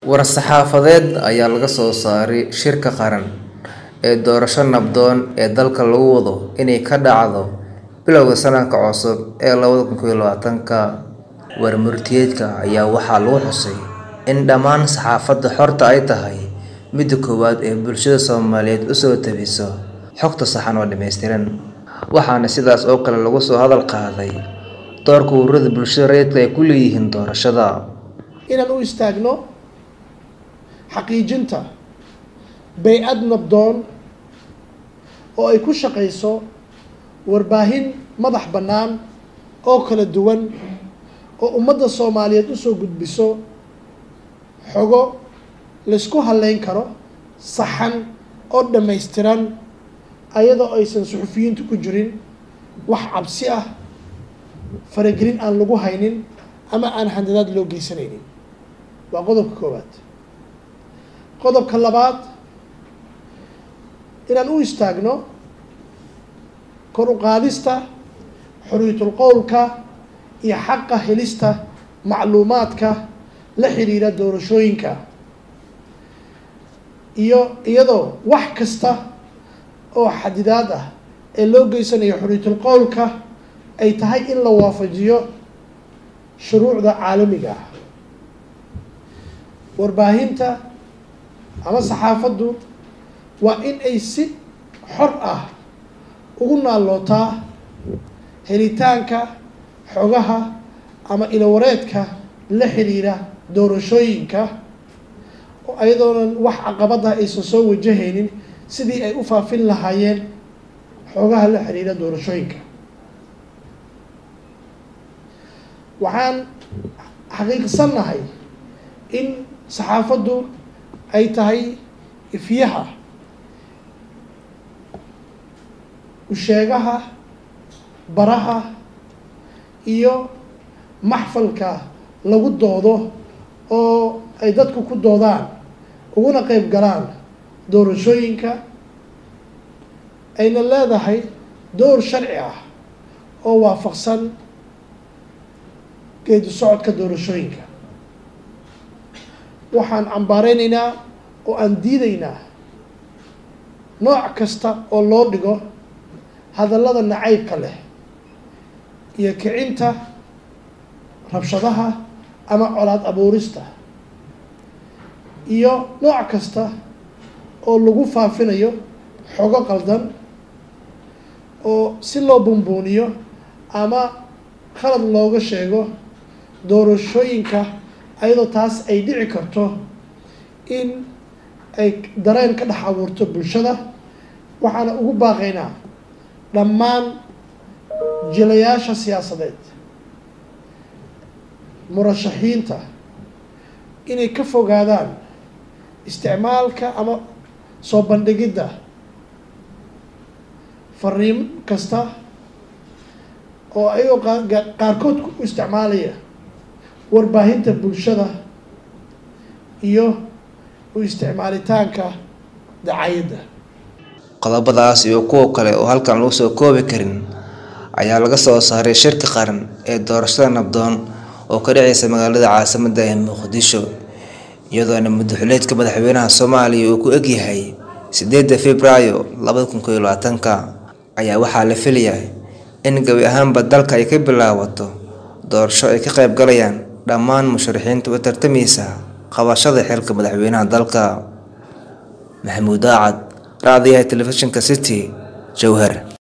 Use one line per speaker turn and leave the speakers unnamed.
war-saxaafadeed ayaa laga soo saaray shirka qaran ee doorasho nabdoon ee dalka lagu wado inay ka dhacdo bilowga sanadka cusub ee labada kun iyo labaatanka warmurtiyeedka ayaa waxaa lagu xusay in dhammaan saxaafadda xorta ay tahay midda koowaad ee bulshada soomaaliyeed usoo tabiso xogta saxan oo dhammaystiran waxaana sidaas oo kale lagu soo hadal qaaday doorka ururada bulshada rayidka ay ku leeyihiin doorashada
inaan u istaagno xaqiijinta bay-ad nabdoon oo ay ku shaqayso warbaahin madax bannaan oo kala duwan oo ummadda soomaaliyeed usoo gudbiso xogo laysku halleyn karo saxan oo dhammaystiran ayadoo aysan suxufiyiintu ku jirin wax cabsi ah faragelin aan lagu haynin ama aan handadaad loo geysanaynin waa qodobka koowaad qodobka labaad inaan u istaagno kor u qaadista xorriyatul qowlka iyo xaqa helista macluumaadka la xiriira doorashooyinka iyo iyadoo wax kasta oo xadidaad ah ee loo geysanayo xorriyatul qowlka ay tahay in la waafajiyo shuruucda caalamiga ah warbaahinta ama saxaafaddu waa in ay si xor ah ugu naallootaa helitaanka xogaha ama ilowareedka la xiriira doorashooyinka ayadoonan wax caqabada aysan soo wajahaynin sidii ay u faafin lahaayeen xogaha la xiriira doorashooyinka waxaan xaqiiqsannahay in saxaafaddu ay tahay ifyaha usheegaha baraha iyo maxfalka lagu doodo oo ay dadku ku doodaan uguna qeyb galaan doorashooyinka ayna leedahay door sharci ah oo waafaqsan geedi socodka doorashooyinka waxaan cambaareynayna oo aan diidaynaa nooc kasta oo loo dhigo hadallada nacaybka leh iyo kicinta rabshadaha ama colaad abuurista iyo nooc kasta oo lagu faafinayo xogo qaldan oo si loo bumbuuniyo ama khalad looga sheego doorashooyinka ayadoo taas ay dhici karto in ay dareen ka dhex abuurto bulshada waxaana ugu baaqaynaa dhammaan jilayaasha siyaasadeed murashaxiinta inay ka fogaadaan isticmaalka ama soo bandhigidda fariin kasta oo ayagoo qaarkood ku isticmaalaya warbaahinta bulshada iyo u isticmaalitaanka dacayadda
qodobadaas iyo kuwa kale oo halkan lagu soo koobi karin ayaa laga soo saaray shirka qaran ee doorashada nabdoon oo ka dhaceysa magaalada caasimadda ee muqdisho iyadoona madaxuleedka madaxweynaha soomaaliya uu ku egyahay sideedda februaayo labada kun koiyo labaatanka ayaa waxaa la filayaa in gabi ahaanba dalka ay ka bilaabato doorasho ay ka qayb galayaan dhammaan musharaxiinta u tartamaysa qabashada xilka madaxweynaha dalka maxamuud aacad raadiyaha telefishinka city jowhar